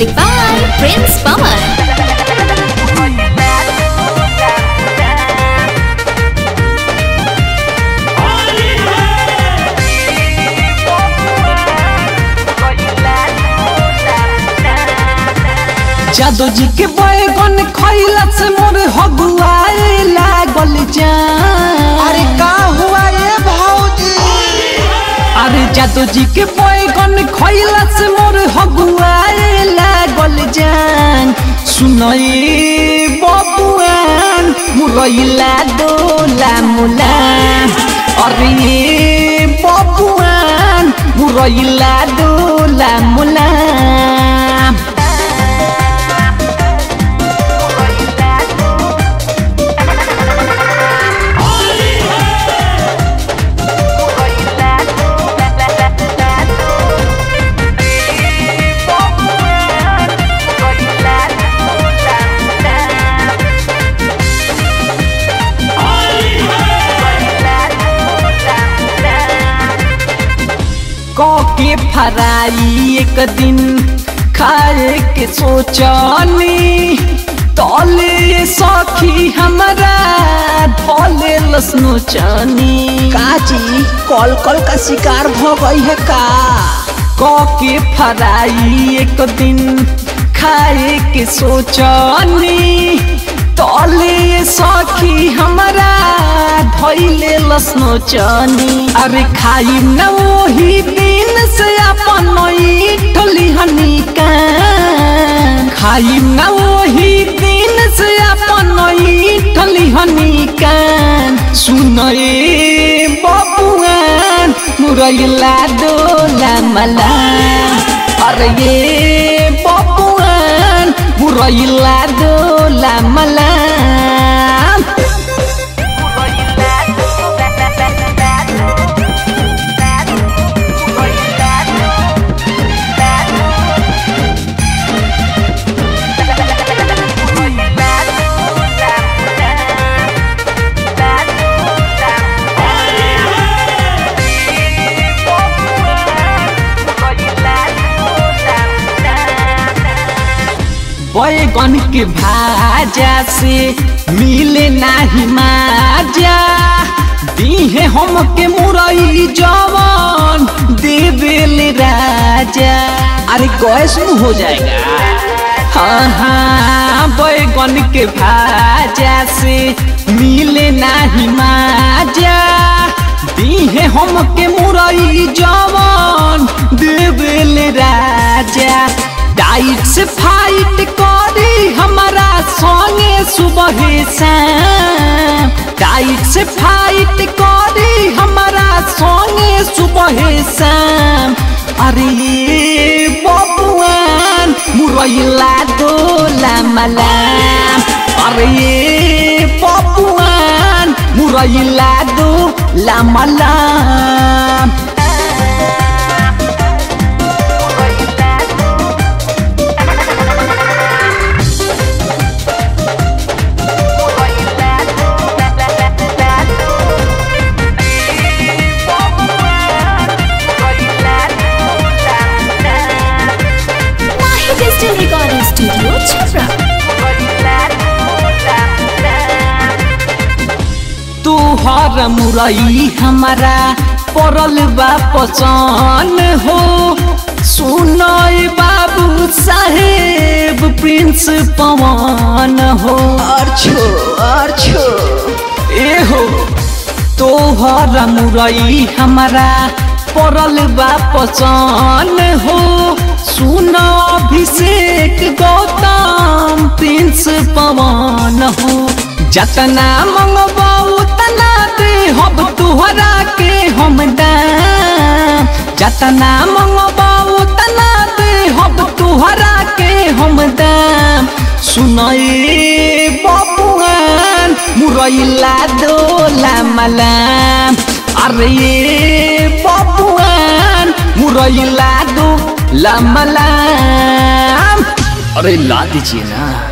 Music by Prince Pawan. जादू जी के बैगन खैला से मोर हगुआए लागल जान अरे का हुआ ये भौजी अरे जादू जी के बैगन खैला से मोर हगुआए लागल जान सुनई बबुआन मुरैला दोला मुला अरे बबुआन मुरैला दोला मुला के फराई एक दिन खाए के सोचनी तले सखी हमरा धले लसनो चनी काजी कॉल कॉल का शिकार भ गई है का के फराई एक दिन खाए के सोचनी तले सखी हमरा धैले लसनो चनी अरे खाई न वही दिन से अपन ठोली हनी कान खाई न वही दिन से अपन ठोली हनी कान सुनए बबुआन मुरैला दोला मला अरे ये बबुआन मुरैला दोला मला बैगन के भाजा से मिले नाही माजा दीहे हम के मुरई जवन देवेल राजा अरे गैस में हो जाएगा हाँ हाँ बैगन के भाजा से मिले नाही माजा दीहे हम के मुरई जवन देवेल राजा डाइट से फाइट करी हमारा संगे सुबह शाम डाइट से फाइट करी हमारा संगे सुबह शाम अरे ये बबुआन मुरैला दोला मला अरे ये बबुआन मुरैला दोला मला Mahi Digital Recording Studio, Chhapra. तुहर मुरई हमारा पड़ल बा पसंद हो सुनय बाबू साहेब प्रिंस पवन हो अर्छो अर्छो ए हो तोहर मुरई हमारा पड़ल बा पसंद हो सुन अभिषेक गौतम प्रिंस पवन हो जतना मंगबा उतना दे हब तुहरा के हम दाम जतना मंगबा उतना दे हब तुहरा के हम दाम सुनए बबुआन मुरैला दोला मलाम अरे ये बबुआन मुरैला दो लमलाम अरे ला दीजिए ना